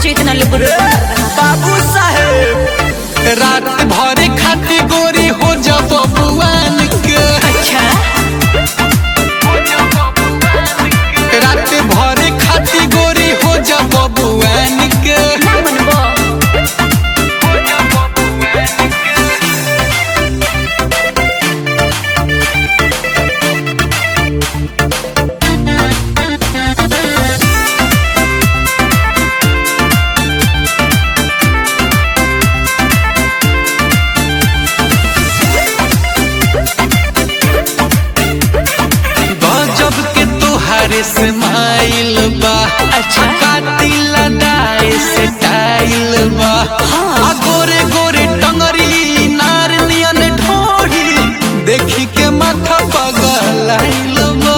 जो इतना लेबुर बाबू साहेब रात भरे खाती गोरी हो जा बबुआन के अच्छा रात भरे खाती गोरी हो जा बबुआन के ना मनबो गजब के तोहारे से माइल बा अच्छा। कातिल दाए से टाइल बा आ गोरे गोरे टंगरी नार नियन ढोढ़ी देखी के माथा पगलाइल बा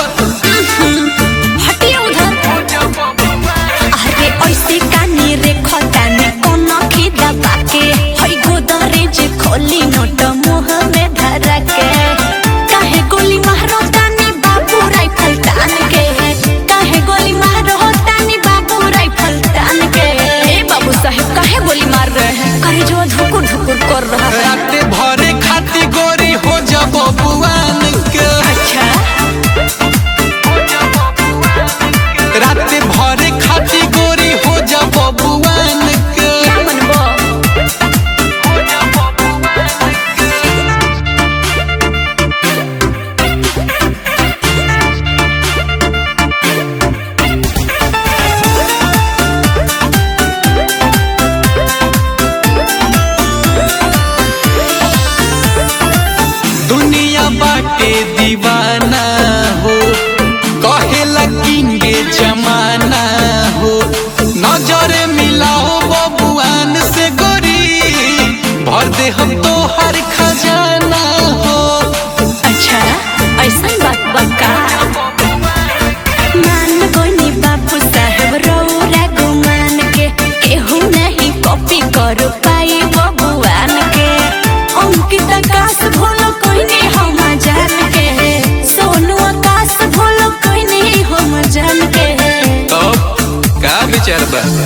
हटिए उधर अरे ऐसे कानी रे खताने कोनो की दबा के हई गोदरे जे खोली नोट मुंह में धरा के काहे गोली मारो तानी बाबू राइफल तान के काहे गोली मारो तानी बाबू राइफल तान के ए बाबू साहब काहे गोली मार रहे हैं करे जो धुकुर धुकुर कर रहा है रात भरे खाती गोरी हो जा बबुआन के अच्छा रात भरे खाती गोरी हो जा बबुआन के ना मनबो दुनिया बाटे दीवाना हो कहेला किंगे जमाना हो नजर मिलाओ बबुआन से गोरी भर दे हम तो हर खजाना हो अच्छा ऐसा बात बका मान गोनी बापू साहब रौरा गुमान के केहू नहीं कॉपी कर पाई बबुआन के अंकित आकाश भोलो कोई नहीं हम जान के सोनू आकाश भोलो कोई नहीं हम जान के तब का विचार बा